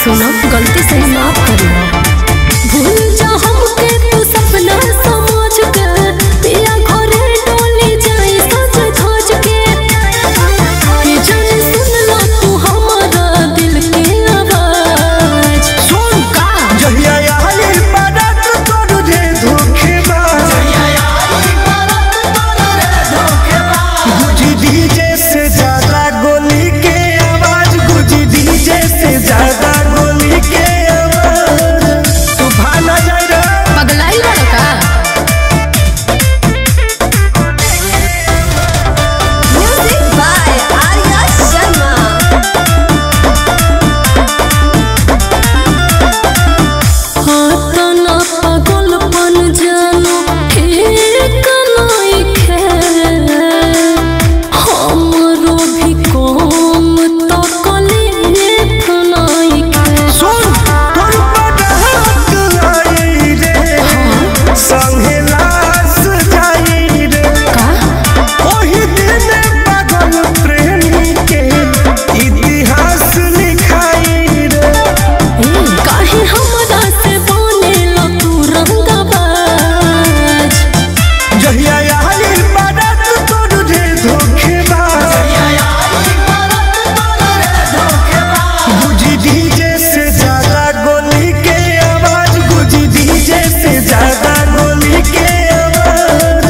सुनो गलती से माफ करियो भूल जा हमके तू सपना समझ के पिया घरे डोली जाई सज धज के कि जाने सुन ला तू हमारा दिल के आवाज सुन का जहिया आई बारात तोड़ दे धोखेबाज गुजी डीजे से ज्यादा गोली के आवाज गुजी डीजे से ज्यादा गोली के आवाज तू भाना जाए रे पगलाई वाला का Music by Arya Sharma. हाथना पागलपन जानो ठीक नहीं खे हमरो भी कम तो कलीफ नहीं खे सुन तोर बारात आई रे संगे लाश जाई रे का ओही दिन पागल प्रेमी के इतिहास लिखाई रे काहे हमरा से बनेला तू रंगबाज जहिया आई बारात तोड़ दे धोखेबाज गुजी डीजे से ज्यादा गोली के आवाज गुजी डीजे से ज्यादा गोली के आवाज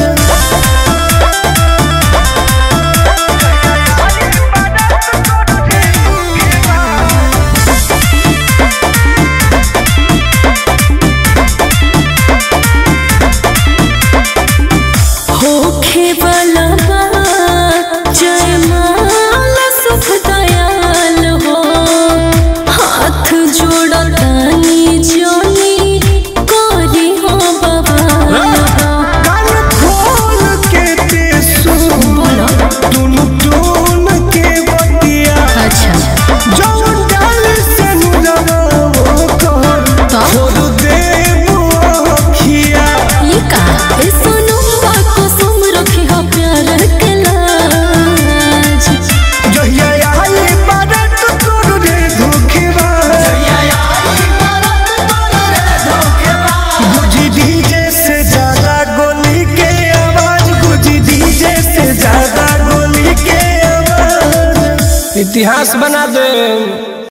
होखे वाला बा जयमाल सुख दयाल हो हाथ जोड़तानी जोनी करी हो बवाल हो कान खोल के ते सुन बोलो टुन टुन के बतिया अच्छा जौन डाल से नुरवो कर तो छोड़ दे मुखिया ये का ए सोनू को सुम रखी हो प्यार के लाज जहिया आई बारात तोड़ दे धोखेबाज गुजी डीजे से ज्यादा गोली के आवाज गुजी डीजे से ज्यादा गोली के आवाज इतिहास बना दे